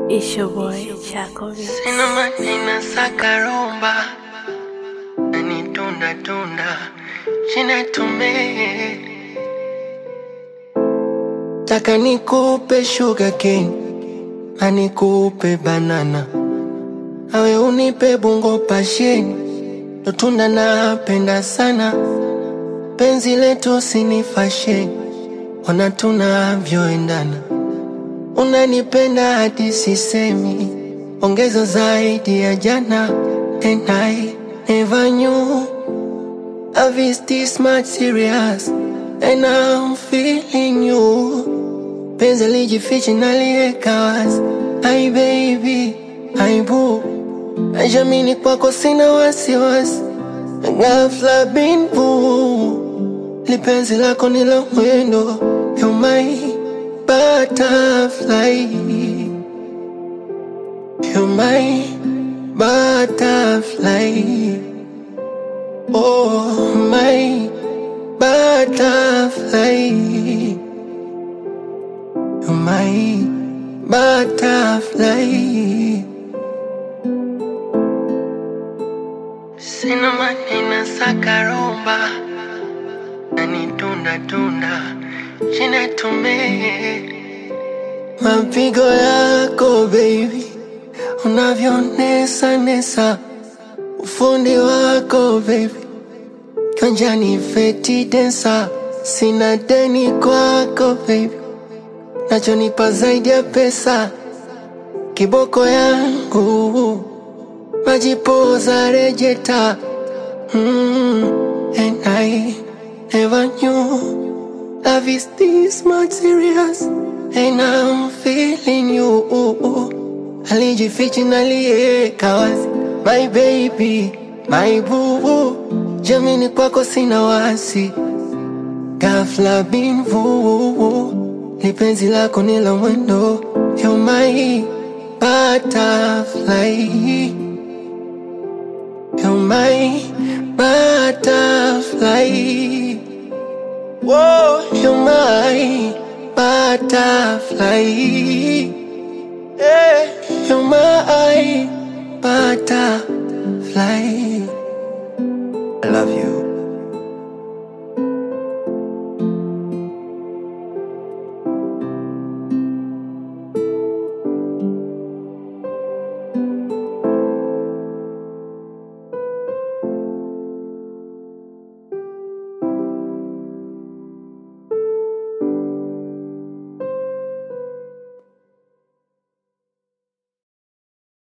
It's your boy, Chaco Beats. Sina manina sakaromba nani tunda tunda china tume taka nikupe sugar cane na nikupe banana awe unipe bungo pasheni ndo tunda napenda sana penzi letu sini fasheni ona tunavyoendana unanipenda hadi sisemi ongeza zaidi ya jana and I never knew Love is this much serious and I'm feeling you penzi lijifichi naliweka wazi Hi baby, hi boo Najamini kwako sina wasiwasi ghafla bin boo lipenzi lako ni la mwendo You're my butterfly You're my butterfly Oh my butterfly You're my butterfly Sina manina sakaromba nani tunda tunda china tume mapigo yako baby unavyonesa nesa ufundi wako baby kanjani feti densa sina deni kwako baby nachonipa zaidi ya pesa kiboko yangu majipoza rejeta mm, and I never knew love is this much serious and I'm feeling you alijifichi nalieka wazi my baby my boo jamini kwako sina wasi ghafla binvu lipenzi lako ni la mwendo You're my butterfly You're my butterfly. Whoa, you're my butterfly. Yeah, you're my butterfly.